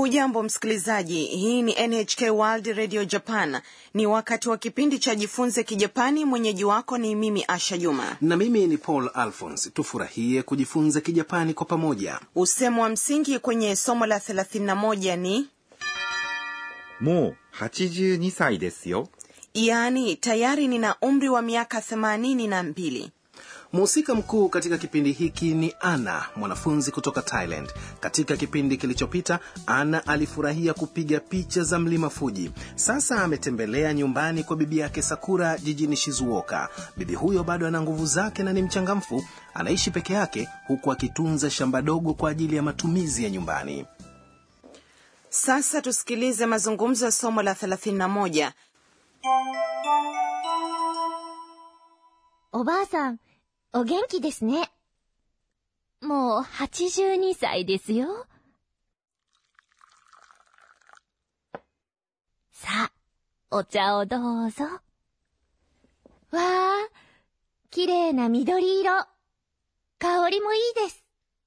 hujambo msikilizaji hii ni nhk world radio japan ni wakati wa kipindi cha jifunze kijapani mwenyeji wako ni mimi asha juma na mimi ni paul alphons tufurahie kujifunza kijapani kwa pamoja usemo wa msingi kwenye somo la 31 ni もう82歳ですよ。 yaani tayari nina umri wa miaka 82 mhusika mkuu katika kipindi hiki ni ana mwanafunzi kutoka thailand katika kipindi kilichopita ana alifurahia kupiga picha za mlima fuji sasa ametembelea nyumbani kwa bibi yake sakura jijini shizuoka bibi huyo bado ana nguvu zake na ni mchangamfu anaishi peke yake huku akitunza shamba dogo kwa ajili ya matumizi ya nyumbani sasa tusikilize mazungumzo ya somo la 31 おばあさん、お元気ですね。もう82歳ですよ。さあ、お茶をどうぞ。わあ、綺麗な緑色。香りもいいです。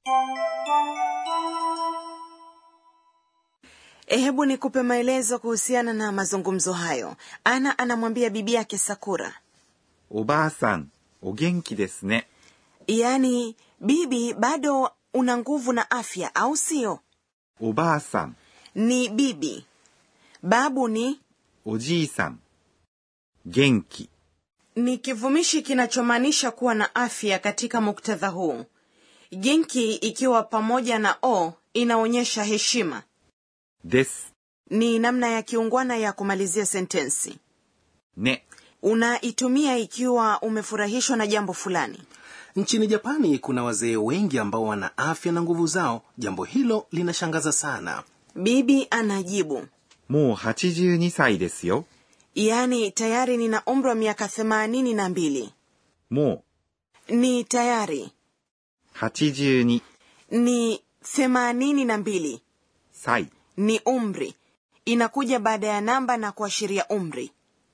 hebu nikupe maelezo kuhusiana na mazungumzo hayo ana anamwambia bibi yake sakura おばあさん、お元気ですね。 yaani bibi bado una nguvu na afya au sio おばあさん、 ni bibi babu ni おじいさん。元気、 ni kivumishi kinachomaanisha kuwa na afya katika muktadha huu genki ikiwa pamoja na o inaonyesha heshima です。 ni namna ya kiungwana ya kumalizia sentensi ね。 unaitumia ikiwa umefurahishwa na jambo fulani nchini japani kuna wazee wengi ambao wana afya na nguvu zao jambo hilo linashangaza sana bibi anajibu もう82歳ですよ。 yaani tayari nina umri wa miaka themanini na mbili も ni tayari う82 ni themanini na mbili 歳。 ni umri inakuja baada ya namba na kuashiria umri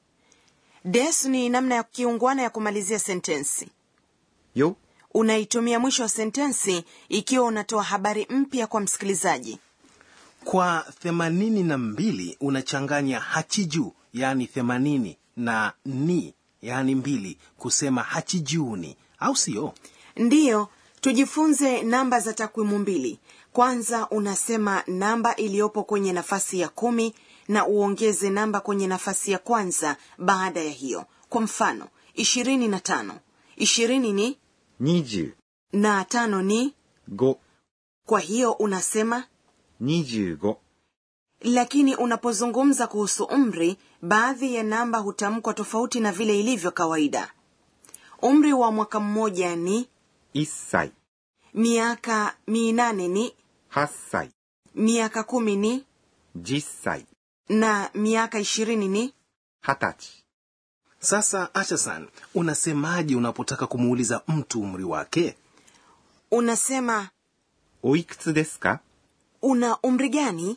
des ni namna ya kiungwana ya kumalizia sentensi よ。 unaitumia mwisho wa sentensi ikiwa unatoa habari mpya kwa msikilizaji kwa themanini na mbili unachanganya hachiju yaani themanini na ni yaani mbili kusema hachijuni au sio ndiyo tujifunze namba za takwimu mbili kwanza unasema namba iliyopo kwenye nafasi ya kumi na uongeze namba kwenye nafasi ya kwanza baada ya hiyo kwa mfano ishirini na tano ishirini ni 25。 na tano ni kwa hiyo unasema 25。 lakini unapozungumza kuhusu umri baadhi ya namba hutamkwa tofauti na vile ilivyo kawaida umri wa mwaka mmoja ni 1歳。 miaka minane ni 8歳。 miaka kumi ni 10歳。 na miaka ishirini ni 20歳。 sasa ashasan unasemaje unapotaka kumuuliza mtu umri wake unasema おいくつですか una umri gani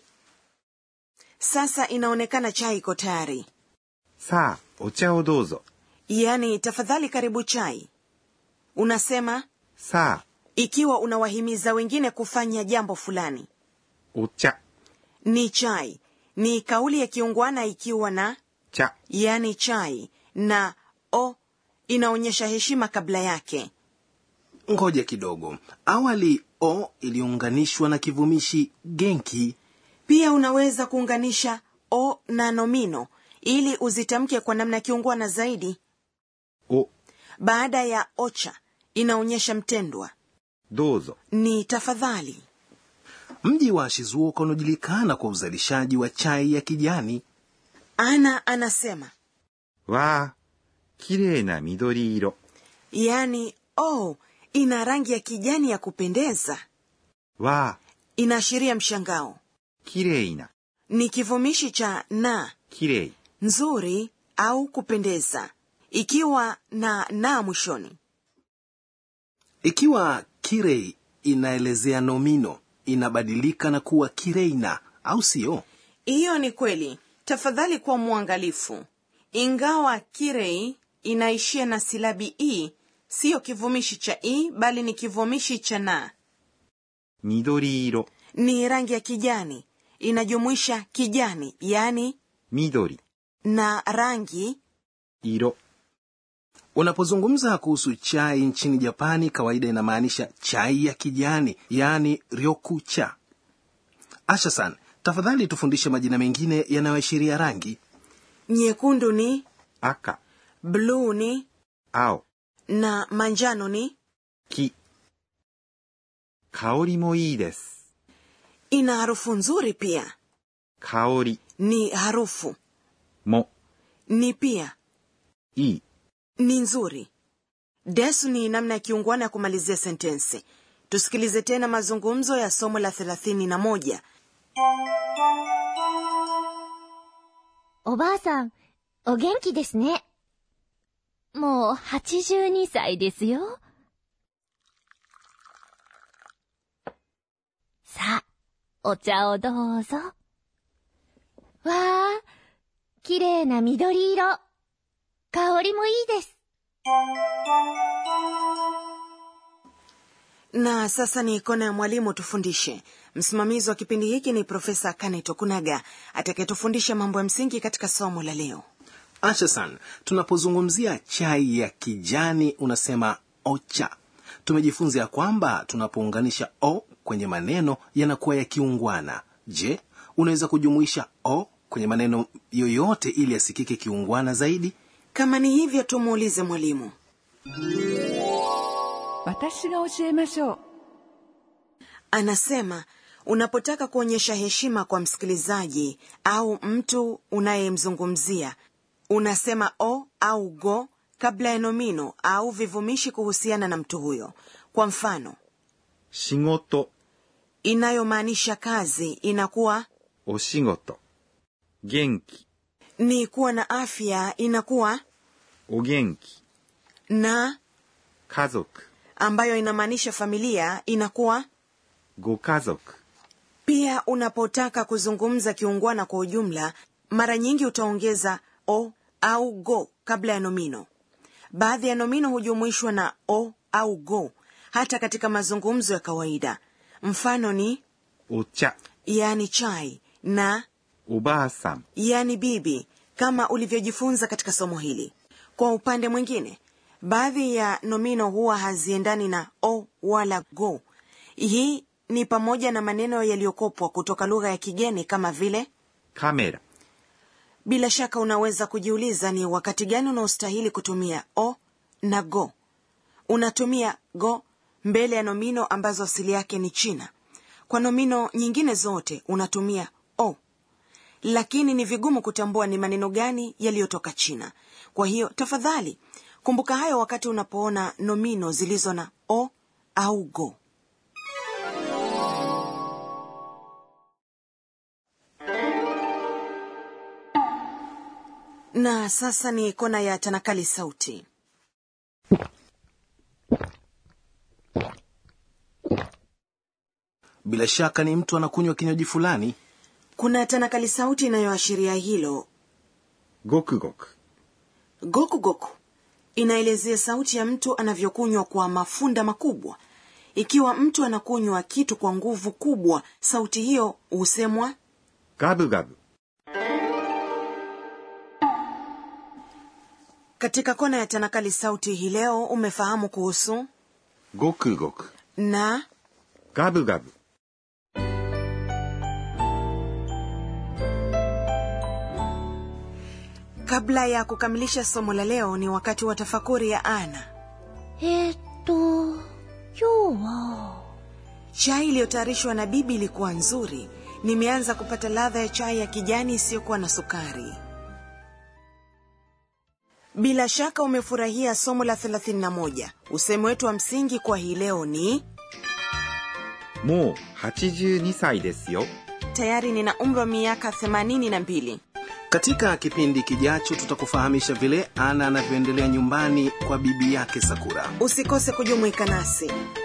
sasa inaonekana chai iko tayari さあ、お茶をどうぞ。 yaani tafadhali karibu chai unasema さあ、 ikiwa unawahimiza wengine kufanya jambo fulani お茶、 ni chai ni kauli ya kiungwana ikiwa na 茶。 yaani chai na o inaonyesha heshima kabla yake ngoja kidogo awali o iliunganishwa na kivumishi genki pia unaweza kuunganisha o na nomino ili uzitamke kwa namna ya kiungwana zaidi お、 baada ya ocha inaonyesha mtendwa どうぞ。 ni tafadhali mji wa shizuoka unajulikana kwa uzalishaji wa chai ya kijani ana anasema わあ、綺麗な緑色。 yaani oh ina rangi ya kijani ya kupendeza わあ、 inaashiria mshangao 綺麗な、 ni kivumishi cha na 綺麗。 nzuri au kupendeza ikiwa na na mwishoni ikiwa kirei inaelezea nomino inabadilika na kuwa kireina au sio hiyo ni kweli tafadhali kuwa mwangalifu ingawa kirei inaishia na silabi i siyo kivumishi cha i bali ni kivumishi cha na 緑色。 ni rangi ya kijani inajumuisha kijani yaani 緑、 na rangi 色、 unapozungumza kuhusu chai nchini japani kawaida inamaanisha chai ya kijani yaani ryokucha ashasan tafadhali tufundishe majina mengine yanayoashiria rangi nyekundu ni 赤、 bluu ni 青、 na manjano ni 木。香りもいいです。 ina harufu nzuri pia 香り ni harufu も ni pia いい。 ni nzuri desu ni namna ya kiungwana ya kumalizia sentensi tusikilize tena mazungumzo ya somo la thelathini na moja おばあさん、お元気ですね。もう82歳ですよ。さあ、お茶をどうぞ。わあ、綺麗な緑色。香りもいいです。 na sasa ni kona ya mwalimu tufundishe msimamizi wa kipindi hiki ni profesa kane tokunaga atakayetufundisha mambo ya msingi katika somo la leo ashasan tunapozungumzia chai ya kijani unasema ocha tumejifunza ya kwamba tunapounganisha o kwenye maneno yanakuwa ya kiungwana je unaweza kujumuisha o kwenye maneno yoyote ili yasikike kiungwana zaidi kama ni hivyo tumuulize mwalimu 私が教えましょう anasema unapotaka kuonyesha heshima kwa msikilizaji au mtu unayemzungumzia unasema o au go kabla ya nomino au vivumishi kuhusiana na mtu huyo kwa mfano 仕事、 inayomaanisha kazi inakuwa お仕事。元気、 ni kuwa na afya inakuwa お元気。 na 家族、 ambayo inamaanisha familia inakuwa ご家族。 pia unapotaka kuzungumza kiungwana kwa ujumla mara nyingi utaongeza o au go kabla ya nomino baadhi ya nomino hujumuishwa na o au go hata katika mazungumzo ya kawaida mfano ni お茶、 yani chai na おばあさん、 yani bibi kama ulivyojifunza katika somo hili kwa upande mwingine baadhi ya nomino huwa haziendani na o wala go hii ni pamoja na maneno yaliyokopwa kutoka lugha ya kigeni kama vile カメラ、 bila shaka unaweza kujiuliza ni wakati gani unaostahili kutumia o na go unatumia go mbele ya nomino ambazo asili yake ni china kwa nomino nyingine zote unatumia o lakini ni vigumu kutambua ni maneno gani yaliyotoka china kwa hiyo tafadhali kumbuka hayo wakati unapoona nomino zilizo na o au go na sasa ni kona ya tanakali sauti bila shaka ni mtu anakunywa kinywaji fulani kuna tanakali sauti inayoashiria hilo ごくごく。 gokugoku inaelezea sauti ya mtu anavyokunywa kwa mafunda makubwa ikiwa mtu anakunywa kitu kwa nguvu kubwa sauti hiyo husemwa ガブガブ。 katika kona ya tanakali sauti hii leo umefahamu kuhusu ごくごく。 na ガブガブ。 kabla ya kukamilisha somo la leo ni wakati wa tafakuri ya ana えーっと、今日は、 chai iliyotayarishwa na bibi ilikuwa nzuri nimeanza kupata ladha ya chai ya kijani isiyokuwa na sukari bila shaka umefurahia somo la 31 usemi wetu wa msingi kwa hii leo ni もう82歳ですよ。 tayari nina umri wa miaka 82 katika kipindi kijacho tutakufahamisha vile ana anavyoendelea nyumbani kwa bibi yake sakura usikose kujumuika nasi